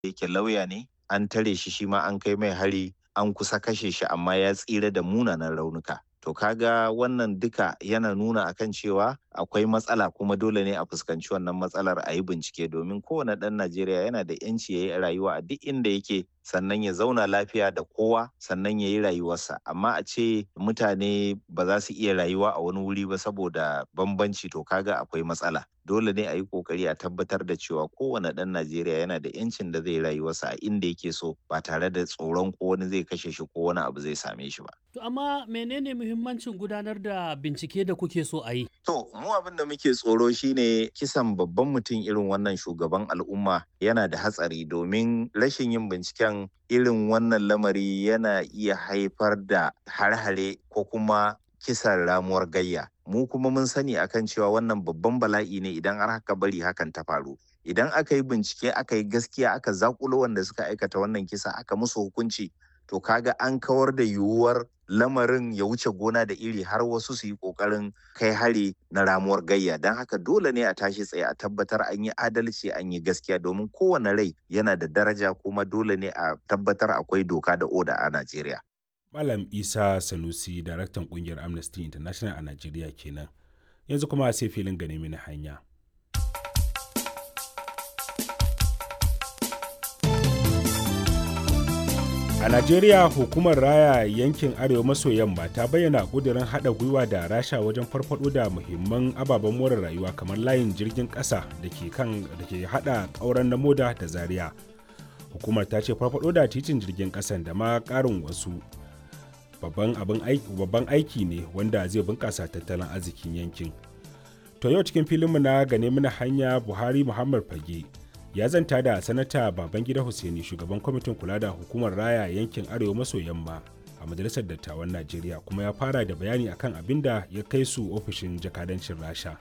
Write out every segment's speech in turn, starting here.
yake lauya ne an tare shi shi ma an kai mai hari an kusa kashe shi amma ya tsira da munanan raunuka to kaga wannan duka yana nuna akan cewa akwai matsala kuma dole ne a fuskanci wannan matsalar a yi bincike domin kowane ɗan najeriya yana da yanci ya yi rayuwa a duk inda yake sannan ya zauna lafiya da kowa sannan ya yi rayuwarsa amma a ce mutane ba za su iya rayuwa a wani wuri ba saboda bambanci to kaga akwai matsala dole ne a yi kokari a tabbatar da cewa kowane ɗan najeriya yana da yancin da zai rayuwarsa a inda yake so ba tare da tsoron ko wani zai kashe shi ko wani abu zai same shi ba To amma menene muhimmancin gudanar da bincike da kuke so a yi? To mu abin da muke tsoro shine kisan babban mutum irin wannan shugaban al'umma yana da hatsari domin rashin yin binciken irin wannan lamari yana iya haifar da har-hare ko kuma kisan ramuwar gayya. Mu kuma mun sani akan cewa wannan babban bala'i ne idan har haka bari hakan ta faru. Idan aka yi bincike aka yi gaskiya aka zakulo wanda suka aikata wannan kisa aka musu hukunci to kaga an kawar da yiwuwar lamarin ya wuce gona da iri har wasu su yi kokarin kai hari na ramuwar gayya don haka dole ne a tashi tsaye a tabbatar an yi adalci an yi gaskiya domin kowane rai yana da daraja kuma dole ne a tabbatar akwai doka da oda a najeriya malam isa sanusi daraktan kungiyar amnesty international a najeriya kenan yanzu kuma sai filin gane mini hanya A Najeriya hukumar raya yankin Arewa maso yamma ta bayyana ƙudurin haɗa gwiwa da rasha wajen farfaɗo da muhimman ababen more rayuwa kamar layin jirgin ƙasa da ke kan da ke haɗa ƙauren na moda da zaria. Hukumar ta ce farfaɗo da titin jirgin ƙasan da ma ƙarin wasu babban abin aiki babban aiki ne wanda zai bunƙasa tattalin arzikin yankin. To yau cikin filinmu na gane mana hanya Buhari Muhammad Fage ya zanta da sanata babangida hussaini shugaban kwamitin kula da hukumar raya yankin arewa maso yamma a majalisar dattawan najeriya kuma ya fara da bayani akan abin da ya kai su ofishin jakadancin rasha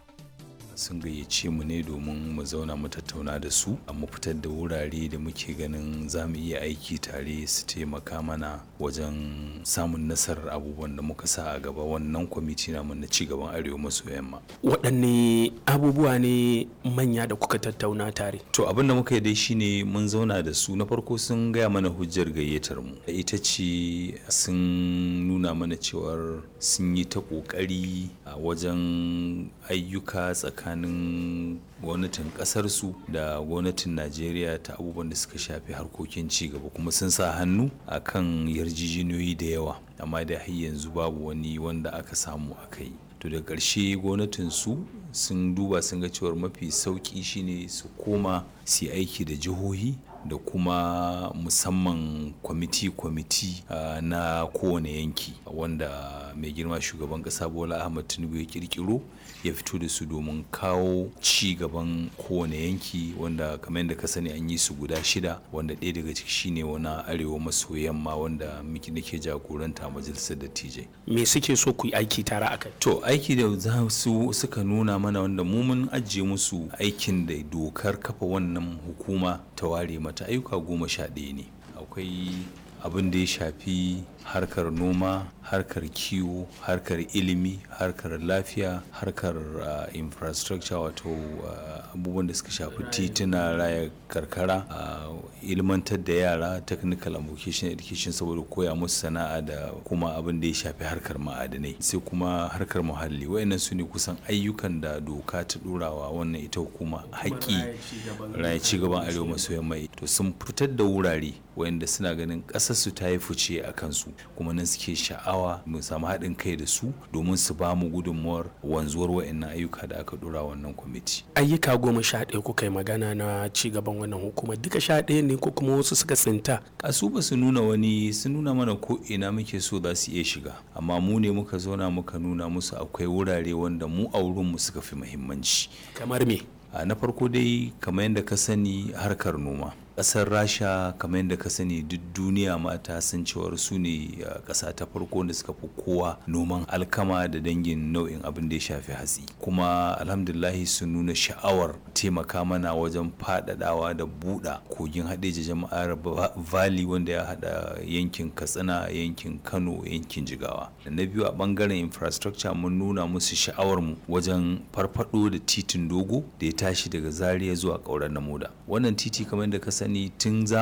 sun gayyace mu ne domin mu zauna mu tattauna da su mu fitar da wurare da muke ganin za mu iya aiki tare su taimaka mana wajen samun nasarar abubuwan da muka sa a gaba wannan kwamiti namu na cigaban arewa maso yamma waɗanne abubuwa ne manya da kuka tattauna tare to abin da muka yi dai shine mun zauna da su na farko sun gaya mana hujjar gayyatar mu ita ce sun nuna mana cewar sun yi ta ƙoƙari a wajen ayyuka tsakanin tsakanin gwamnatin kasarsu da gwamnatin najeriya ta abubuwan da suka shafi harkokin cigaba kuma sun sa hannu a kan yarjejeniyoyi da yawa amma da har yanzu babu wani wanda aka samu aka yi to da ƙarshe gwamnatin su sun duba sun ga cewar mafi sauƙi shine su koma su aiki da jihohi da kuma musamman kwamiti-kwamiti uh, na kowane yanki wanda mai girma shugaban kasa bola ahmad tinubu ya kirkiro ya fito da su domin kawo ci gaban kowane yanki wanda kamar yadda ka sani an yi su guda shida wanda ɗaya daga ciki shine wani arewa maso yamma wanda miki nake jagoranta a majalisar dattijai me suke so ku yi aiki tare a kai to aiki da za su suka nuna mana wanda mu mun ajiye musu aikin da dokar kafa wannan hukuma ta ware mata ayyuka goma sha ɗaya ne akwai abin da ya shafi harkar noma harkar kiwo harkar ilimi harkar lafiya harkar uh, infrastructure wato uh, abubuwan da suka shafi tituna raya karkara uh, ilmantar da yara technical and vocational education saboda koya musu sana'a da kuma abin da ya shafi harkar ma'adanai sai kuma harkar muhalli wayannan su ne kusan ayyukan da doka ta ɗorawa wannan ita hukuma haƙƙi raya cigaban arewa maso yamma to sun fitar da wurare wayanda suna ganin ƙasarsu ta yi fice a kansu kuma nan suke sha'awa mu samu haɗin kai da su domin su ba mu gudunmuwar wanzuwar wa'annan ayyuka da aka dora wannan kwamiti. ayyuka goma sha ɗaya kuka yi magana na ci gaban wannan hukumar duka sha ɗaya ne ko kuma wasu suka tsinta. a su ba su nuna wani sun nuna mana ko ina muke so za su iya shiga amma mu ne muka zauna muka nuna musu akwai wurare wanda mu a wurinmu suka fi muhimmanci. kamar me. na farko dai kamar yadda ka sani harkar noma kasar rasha kamar yadda ka sani duk duniya mata sun cewar su ne kasa ta farko da suka fi kowa noman alkama da dangin nau'in abin da ya shafi hatsi kuma alhamdulahi sun nuna sha'awar taimaka mana wajen faɗaɗawa da buɗa kogin haɗeji jama'ar valley wanda ya haɗa yankin katsina yankin kano yankin jigawa da na biyu a ɓangaren infrastructure mun nuna musu sha'awar mu wajen farfaɗo da titin dogo da ya tashi daga zaria zuwa ƙauren namoda wannan titi kamar yadda ka sani tun